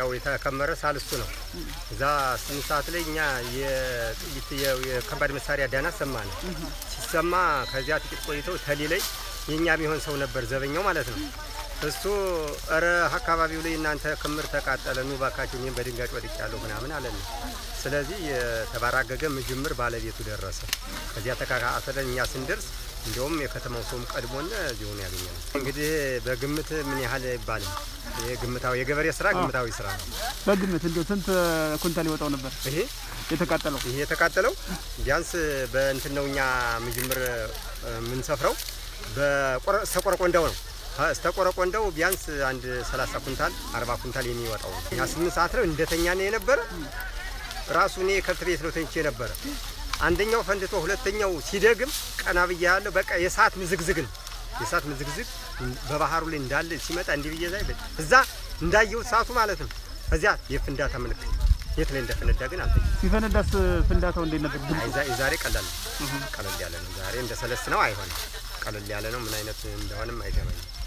ያው የተከመረ ሳልስቱ ነው። እዛ ስምንት ሰዓት ላይ እኛ የጥይት የ- የከባድ መሳሪያ ዳና ሰማን። ሲሰማ ከዚያ ጥቂት ቆይተው ተሊ ላይ የእኛ የሚሆን ሰው ነበር ዘበኛው ማለት ነው። እሱ እረ አካባቢው ላይ እናንተ ክምር ተቃጠለ፣ ኑ ባካችሁ፣ እኔም በድንጋጭ ወድቄያለሁ ምናምን አለን። ስለዚህ የተባራገገ ምጅምር ባለቤቱ ደረሰ። ከዚያ ተካካተለን እኛ ስንደርስ እንዲሁም የከተማው ሰውም ቀድሞን እዚሁ ነው ያገኘነው። እንግዲህ በግምት ምን ያህል አይባልም። ይሄ ግምታዊ የገበሬ ስራ ግምታዊ ስራ ነው። በግምት እንዲሁ ስንት ኩንታል ይወጣው ነበር ይሄ የተቃጠለው? ይሄ የተቃጠለው ቢያንስ በእንትን ነው እኛ ምጅምር የምንሰፍረው በስተቆረቆንዳው ነው። ስተቆረቆንዳው ቢያንስ አንድ 30 ኩንታል 40 ኩንታል የሚወጣው ነው። እኛ ስምንት ሰዓት ነው እንደተኛ ነው የነበረ። ራሱ እኔ ከብት ቤት ነው ተኝቼ ነበረ። አንደኛው ፈንድቶ ሁለተኛው ሲደግም ቀና ብዬ ያለው በቃ የሰዓት ምዝግዝግ ነው። የሰዓት ምዝግዝግ በባህሩ ላይ እንዳለ ሲመጣ እንዲህ ብዬ ዛይ እዛ እንዳየሁት ሰዓቱ ማለት ነው። ከዚያ የፍንዳታ ምልክት የት ላይ እንደፈነዳ ግን አልተ ሲፈነዳስ ፍንዳታው እንዴት ነበር? የዛሬ ቀላል ነው፣ ቀለል ያለ ነው። ዛሬ እንደ ሰለስ ነው አይሆንም። ቀለል ያለ ነው። ምን አይነት እንደሆነም አይገባኝም።